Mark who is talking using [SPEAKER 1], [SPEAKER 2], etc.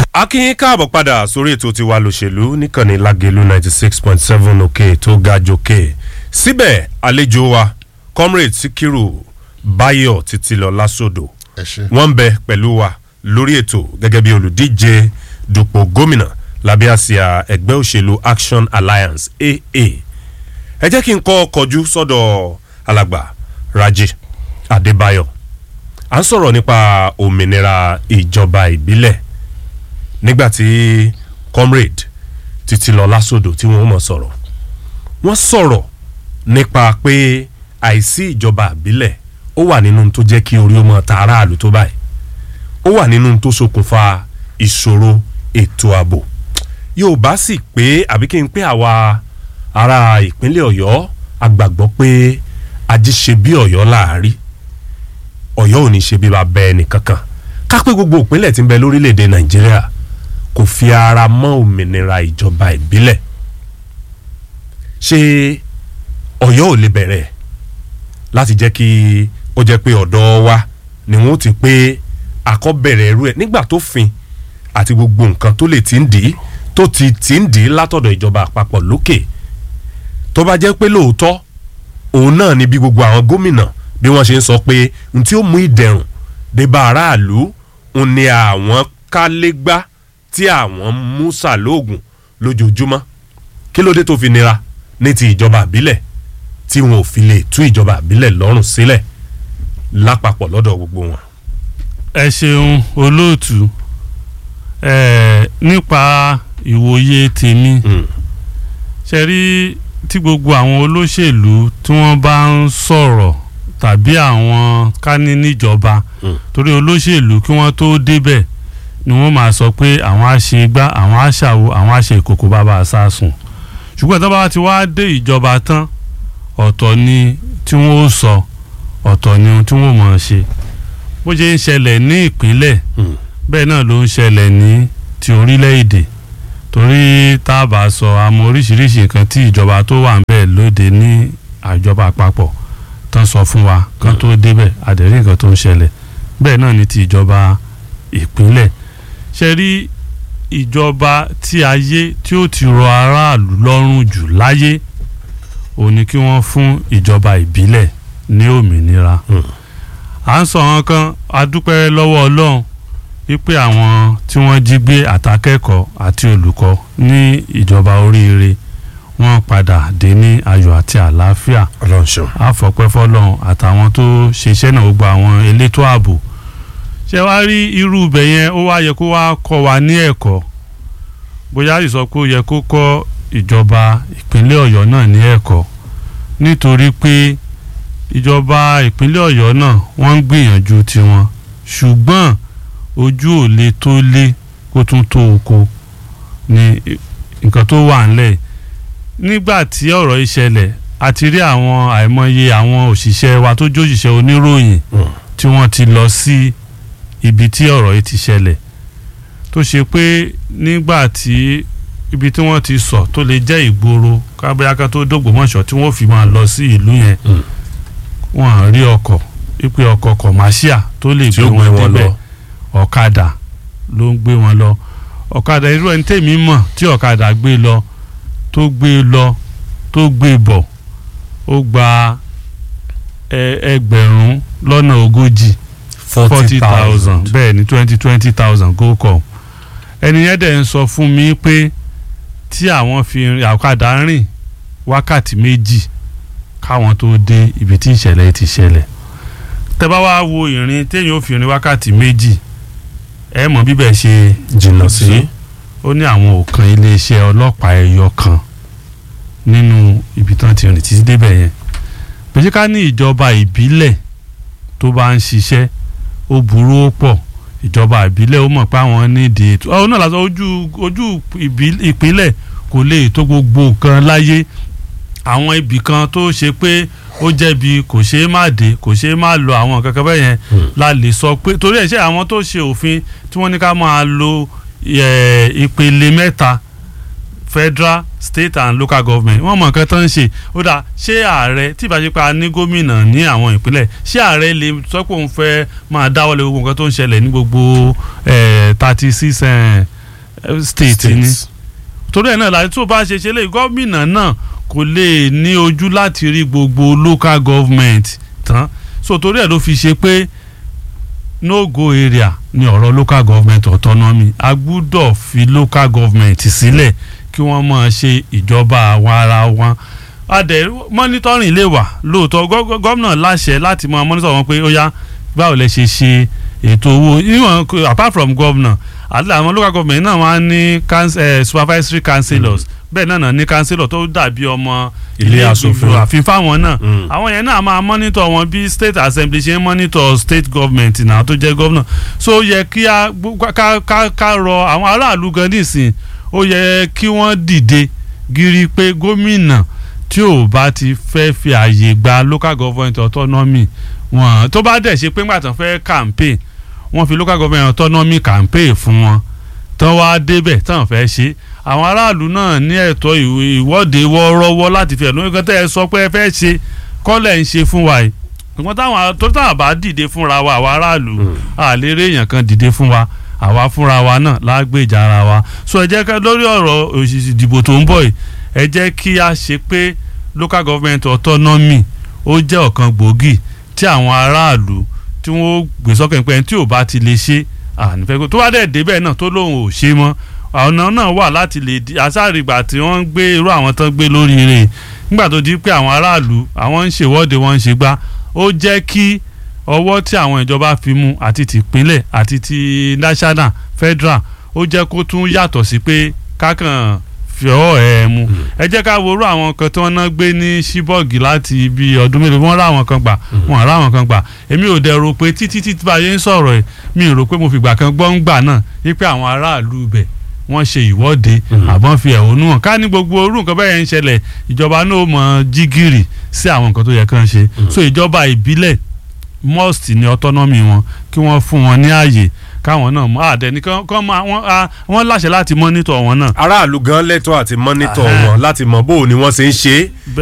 [SPEAKER 1] akínyín káàbọ̀ padà sórí ètò tiwa lòṣèlú níkànnì lágẹ̀lú ninety six point seven òkè tó ga jòkè síbẹ̀ àlejò wa comrade sikiru bayo títílọ lásòdò
[SPEAKER 2] ẹ ṣe.
[SPEAKER 1] wọ́n ń bẹ pẹ̀lú wa lórí ètò gẹ́gẹ́ bí olùdíje dupò gómìnà lábẹ́ àsíá ẹgbẹ́ òṣèlú action alliance aa ẹ jẹ́ kí n kọ́ kọjú sọ́dọ̀ alàgbà raji adébáyọ̀ à ń sọ̀rọ̀ nípa òmìnira ìjọba ìbílẹ̀ nígbàtí comrade títí lọ lásòdò tí wọ́n mọ̀ sọ̀rọ̀ wọ́n sọ̀rọ̀ nípa pé àìsí ìjọba ìbílẹ̀ ó wà nínú tó jẹ́ kí orí ó mọ ta aráàlú tó báyìí ó wà nínú tó ṣokùnfà ìṣòro ètò ààbò yóò bá sì pé àbí kí n pé àwa ará ìpínlẹ̀ ọ̀yọ́ àgbàgbọ́ pé ají ṣe bí ọ̀yọ́ láàrí ọ̀yọ́ ò ní ṣe bí bàbá ẹnì kankan ká pé gbogbo ìpínlẹ̀ tí ń bẹ lórílẹ̀‐èdè nàìjíríà kò fi ara mọ́ òmìnira ìjọba ìbílẹ̀ ṣé ọ̀yọ́ ò lè bẹ̀rẹ̀ láti jẹ́ kí ó jẹ́ pé ọ̀dọ́ wa ni wọ́n ti pé àkọ́bẹ̀rẹ̀ ẹrú ẹ̀ nígbà tó fin àti gbogbo nǹkan tó lè ti ń dì í tó ti ti ń dì í látọ̀dọ̀ ìjọba àpapọ̀ lókè tó bá jẹ́ pé lóòótọ́ òun náà ni bí gbogbo àwọn gómìnà bí wọ́n ṣe ń sọ pé n tí ó mú ìdẹ̀rùn dé bá aráàlú ń ní àwọn kálégbá tí àwọn mú sàlóògùn lójoojúmọ́ kí ló dé tó fi nira ní ti ìjọba àbílẹ̀ tí wọn ò fi lè tú ìjọba àbílẹ̀ lọ́rùn sílẹ̀ lápapọ̀ lọ́dọ̀ gbogbo wọn.
[SPEAKER 3] ẹ ṣeun olóòtú ẹ nípa ìwòye tèmi ṣe rí tí gbogbo àwọn olóṣèlú tí wọ́n bá ń sọ̀rọ̀ tàbí àwọn kání níjọba torí olóṣèlú kí wọ́n tó débẹ̀ ni wọ́n máa sọ pé àwọn á ṣe gbá àwọn á ṣàwo àwọn á ṣe ìkòkò bàbá àsásùn ṣùgbọ́n tó bá ti wá dé ìjọba tán ọ̀tọ̀ ni tí wọ́n ó sọ ọ̀tọ̀ ni ohun tí wọ́n mọ̀ ọ́n ṣe bó ṣe ń ṣẹlẹ̀ ní ìpínlẹ̀ bẹ́ẹ̀ náà ló ń ṣẹlẹ̀ ní ti orílẹ̀-èdè torí tá a bá sọ àmọ́ oríṣiríṣi nǹkan tí ìjọba tó wà ń bẹ̀ lóde ní àjọba àpapọ̀ tán sọ fún wa kán tó débẹ̀ àdẹ̀rí nǹkan tó ń ṣẹlẹ̀ bẹ́ẹ̀ náà ni ti ìjọba ìpínlẹ̀ ṣe rí ìjọba tí ayé tí ó ti rọ aráàlú lọ́rùn jù láyé òun ni kí wọ́n fún ìjọba ìbílẹ̀ ní òmìnira à ń sọ wọn kan adúpẹ́ lọ́wọ́ ọlọ́run wípé àwọn tí wọ́n jí gbé àtàkẹ́kọ̀ọ́ àti olùkọ́ ní ìjọba oríire wọ́n padà dé ní ayọ̀ àti àlàáfíà
[SPEAKER 1] ọlọ́run ṣeun.
[SPEAKER 3] àfọ̀pẹ́ fọlọ́run àtàwọn tó ṣiṣẹ́ náà gbogbo àwọn elétò ààbò ṣé wàá rí irú ibẹ̀ yẹn ó wá yẹ kó wá kọ́ wa ní ẹ̀kọ́ bóyá ìsọ pé ó yẹ kó kọ́ ìjọba ìpínlẹ̀ ọ̀yọ́ náà ní ẹ̀kọ́ nítorí pé ìjọba ìpínlẹ̀ ọ̀yọ́ náà wọ́n ń gbìyànjú tiwọn ṣùgbọ́n ojú ò lè tó lé kó tún tó oko ní nǹkan tó wà ńlẹ̀ nígbà tí ọ̀rọ̀ ìṣẹ̀lẹ̀ a ti rí àwọn àìmọye àwọn òṣìṣẹ́ wa tó jó òṣìṣẹ́ oníròyìn tí wọ́n ti lọ sí ibi tí ọ̀rọ̀ yìí ti ṣẹlẹ̀ tó ṣe pé nígbà tí ibi tí wọ́n ti sọ tó lè jẹ́ ìgboro kábíyáká tó dògbòmọ̀ṣọ́ tí wọ́n fi máa lọ sí ìlú yẹn wọ́n á rí ọkọ̀ wípé ọkọ̀ kọ̀máṣíà tó lè
[SPEAKER 1] Tí
[SPEAKER 3] gbé
[SPEAKER 1] ó gbé
[SPEAKER 3] wọn
[SPEAKER 1] wọn
[SPEAKER 3] débẹ̀
[SPEAKER 1] lọ.
[SPEAKER 3] ọ̀kadà ló ń gbé wọn lọ ọ̀kadà irú ẹni tèmi mọ̀ tí ọ̀kadà gbé lọ tó gbé lọ tó gbé bọ̀ ó gba ẹ- ẹgbẹ̀rún lọ́nà ogójì forty thousand bẹ́ẹ̀ ni twenty twenty thousand go com ẹni yẹn dẹ̀ ń sọ fún mi pé tí àwọn fi rin- ọ̀kadà rìn wákàtí méjì káwọn tó dé ibi tí ìṣẹ̀lẹ̀ ti ṣẹlẹ̀ tẹ́ bá wá wo ìrìn téèyàn ó fi rin wákàtí méjì ẹ mọ̀ bíbẹ̀ ṣe
[SPEAKER 1] jìnnà sí.
[SPEAKER 3] ó ní àwọn òkan iléeṣẹ́ ọlọ́pàá ẹyọ kan nínú ibi tán ti rìn títí débẹ̀ yẹn pèsè ká ní ìjọba ìbílẹ̀ tó bá ń ṣiṣẹ́ ó burú ó pọ̀ ìjọba ìbílẹ̀ ó mọ̀ pé àwọn nídìí ètò ọ̀hún náà lásán ojú ojú ìbí- ìpínlẹ̀ kò lè tó gbogbo nǹkan láyé àwọn ibì kan tó ṣe pé ó jẹ̀bi kò ṣeé má dé kò ṣeé má lo àwọn nǹkan kan bẹ́ẹ̀ yẹn la lè sọ pé torí ẹ̀ ṣe àwọn tó ṣe òfin tí wọ́n ní ká máa lo eh, ìpele mẹ́ta federal state and local government wọ́n mọ̀ nǹkan tó ń ṣe ó dà ṣé ààrẹ tí ìbáṣepọ̀ ní gómìnà ní àwọn ìpínlẹ̀ ṣé ààrẹ lè sọ pé òun fẹ́ máa dáwọ́lé gbogbo nǹkan tó ń ṣẹlẹ̀ ní gbogbo thirty six eh, state ni torí ẹ̀ náà láti tó bá ṣe ṣe lé gómìnà náà kò lè ní ojú láti rí gbogbo local government tán so torí ẹ̀ ló fi ṣe pé no go area ni ọ̀rọ̀ local government autonomy a gbúdọ̀ fi local government sílẹ̀ kí wọ́n máa ṣe ìjọba àwọn ara wọn adẹ monitoring lè wà lóòótọ́ gọ́- gọ́- gómìnà láṣẹ láti máa monitor wọn pé ó yá báwo lẹ ṣe ṣe ètò owó níwọ̀n kò- apart from governor àti àwọn local government náà wọ́n á ní couns- eh, supervisory councillors bẹ́ẹ̀ náà náà ní councillor tó dàbí ọmọ
[SPEAKER 1] Ilé aṣòfin.
[SPEAKER 3] ìgbìmọ̀ àfin fáwọn náà
[SPEAKER 1] Mm.
[SPEAKER 3] àwọn yẹn náà máa monitor wọn bí state assembly ṣe ń monitor state government náà tó jẹ́ governor so ó yẹ kí a gbó- ká ká ká rọ àwọn aráàlú gan nísìn ó yẹ kí wọ́n dìde gírí pé gómìnà tí ò bá ti fẹ́ fi àyè gba local government autonomy wọn tó bá dẹ̀ ṣe pé ńgbà tán fẹ́ campaign wọ́n fi local government autonomy campaign fún wọn tán wá débẹ̀ tán fẹ́ ṣe àwọn aráàlú náà ní ẹ̀tọ́ ìwé- ìwọ́de wọ́ọ́rọ́wọ́ láti fi ẹ̀dùn nǹkan tẹ́ ẹ sọ pé ẹ fẹ́ ṣe kọ́lẹ̀ ń ṣe fún wa yìí nǹkan táwọn tó táwọn bá dìde fúnra wa àwa aráàlú àlérè èèyàn kan dìde fún wa àwa fúnra wa náà lágbèjà ara wa so ẹ jẹ́ ká lórí ọ̀rọ̀ òṣìṣì ìdìbò tó ń bọ̀ yìí ẹ jẹ́ kí a ṣe pé local government autonomy ó jẹ́ ọ̀kan gbòógì tí àwọn aráàlú tí wọ́n gbé sọ́kàn pé ẹni tí ò bá ti lè ṣe ànífẹ́ kó tó bá dẹ̀ débẹ̀ náà tó lóun ò ṣe mọ́ ọ̀nà náà wà láti lè di àṣàrìgbà tí wọ́n ń gbé irú àwọn tán gbé lórí rẹ̀ nígbà tó di pé àwọn aráàlú àwọn ń ṣèwọ́de wọ́n ń ṣe gbá ó jẹ́ kí ọwọ́ tí àwọn ìjọba fi mú àti tìpínlẹ̀ àti ti national federal ó jẹ́ kó tún yàtọ̀ sí pé kákan fìọ́ ẹ̀ mu ẹ jẹ́ ká worú àwọn kan tí wọ́n ná gbé ní ṣíbọ̀gì láti ibi ọdún mélòó wọ́n rá àwọn kan gbà wọ́n rá àwọn kan gbà èmi ò dẹ̀ rò pé títí títí bá a yẹn ń sọ̀rọ̀ ẹ̀ mi ò rò pé mo fìgbà kan gbọ́ ń gbà náà wípé àwọn aráàlú ibẹ̀ wọ́n ṣe ìwọ́de àbọ̀n fi ẹ̀hónú hàn ká ní gbogbo orú nǹkan bẹ́ẹ̀ ń ṣẹlẹ̀ ìjọba náà mọ jígìrì sí àwọn nǹkan tó yẹ kán ṣe so ìjọba ìbílẹ̀ must ní autonomy wọn kí wọ́n fún wọn ní ààyè káwọn náà mọ àdẹni kán kán máa wọ́n á- wọ́n láṣẹ láti monitor wọn náà
[SPEAKER 1] aráàlú gan lẹ́tọ̀ọ́ àti mọ́nítọ̀
[SPEAKER 3] Ahẹ́.
[SPEAKER 1] wọn láti mọ bó o ni wọ́n ṣe ń ṣe é